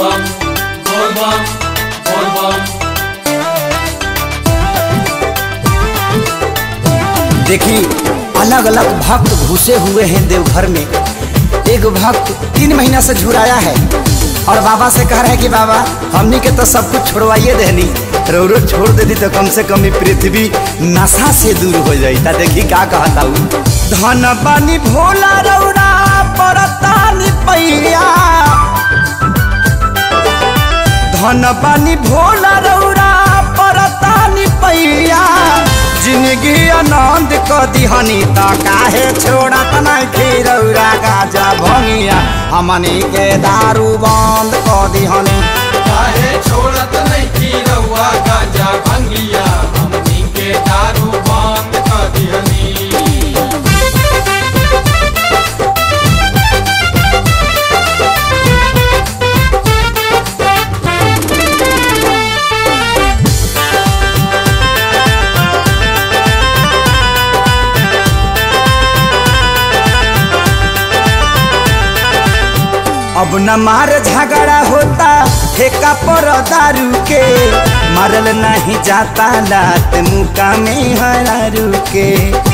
bum, bol bum, bol bum. देखी अलग अलग भक्त घुसे हुए हैं देवघर में एक भक्त तीन महीना से झुराया है और बाबा से कह रहे हैं कि बाबा हमनी के तो सब कुछ छोड़वाइए देनी रोरो छोड़ देती तो कम से कम ई पृथ्वी नशा से दूर हो जाई ता देखी का कहता हूँ धन बानी भोला रौरा परतानी पैया धन बानी भोला रौरा परतानी पैया जिंदगी आनंद क दिहनी त काहे छोड़त नहीं रौरा गाजा भंगिया हमनी के दारू बंद क दिहनी काहे छोड़त नहीं की रउआ गांजा भंगिया हमनी के दारू बंद कर दिहनी अब न मार झगड़ा होता ठेका पर दारू के मारल नहीं जाता लात मुका में हरारू के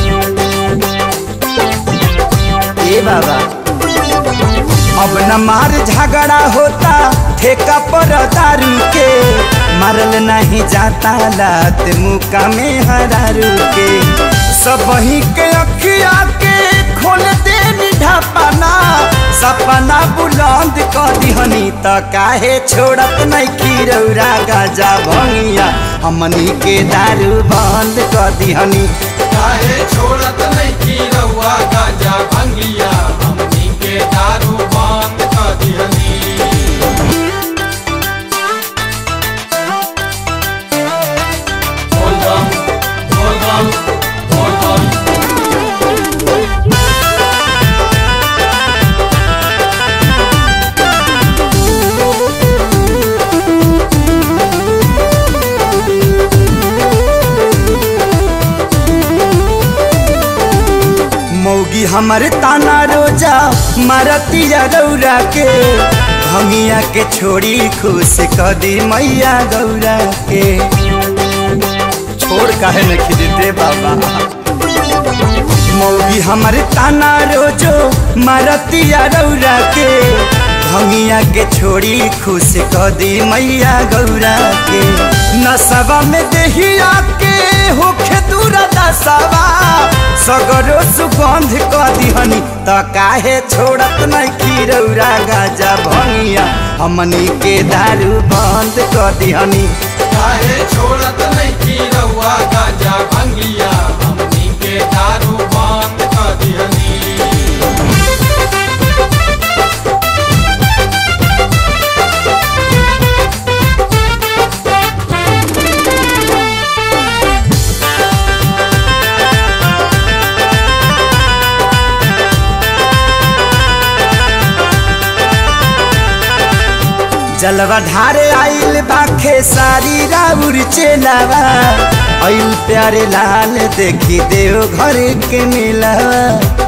ए बाबा अब न मार झगड़ा होता ठेका पर दारू के मारल नहीं जाता लात मुका में हरारू के सब ही के अखिया के खोल दे ढापना सपना बुलंद कर दिहनी त काहे छोड़त नहीं खीरौरा गाजा भंगिया हमनी के दारू बंद कर दिहनी काहे छोड़त नहीं की रउआ गांजा भंगिया हमनी के दारू बंद कर दिहनी बोल बम बोल बम बोल बम मौगी हमर ताना रोजा मारतिया रौरा के भंगिया के छोड़ी खुश क दी मैया गौरा के छोड़ काहे न खिदते बाबा मौगी हमर ताना रोजो मारतिया रौरा के भंगिया के छोड़ी खुश क दी मैया गौरा के नसवा में देहिया के होखे दूरा दसवा सगरो सुगंध क दिहनी त काहे छोड़त नहीं खीरौरा गाजा भंगिया हमनी के दारू बंद क दिहनी काहे छोड़त नहीं की रउआ गांजा भंगिया हमनी के दारू बंद कर दिहनी जलवा ढारे आइल बाखे सारी राउर चेलावा आइल प्यारे लाल देखी देव घर के मिलावा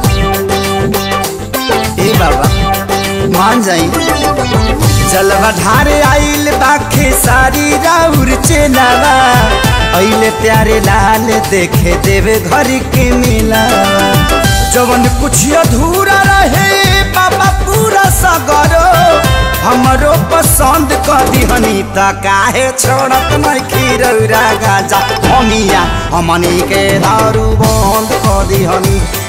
ए बाबा मान जाई जलवा ढारे आइल बाखे सारी राउर चेलावा आइल प्यारे लाल देखे देव घर के मिलावा जवन कुछ अधूरा रहे बाबा पूरा सगरो हमरो पसंद कर दिहनी त काहे छोड़त नहीं खीरौरा गाजा हमिया हमनी के दारू बंद कर दिहनी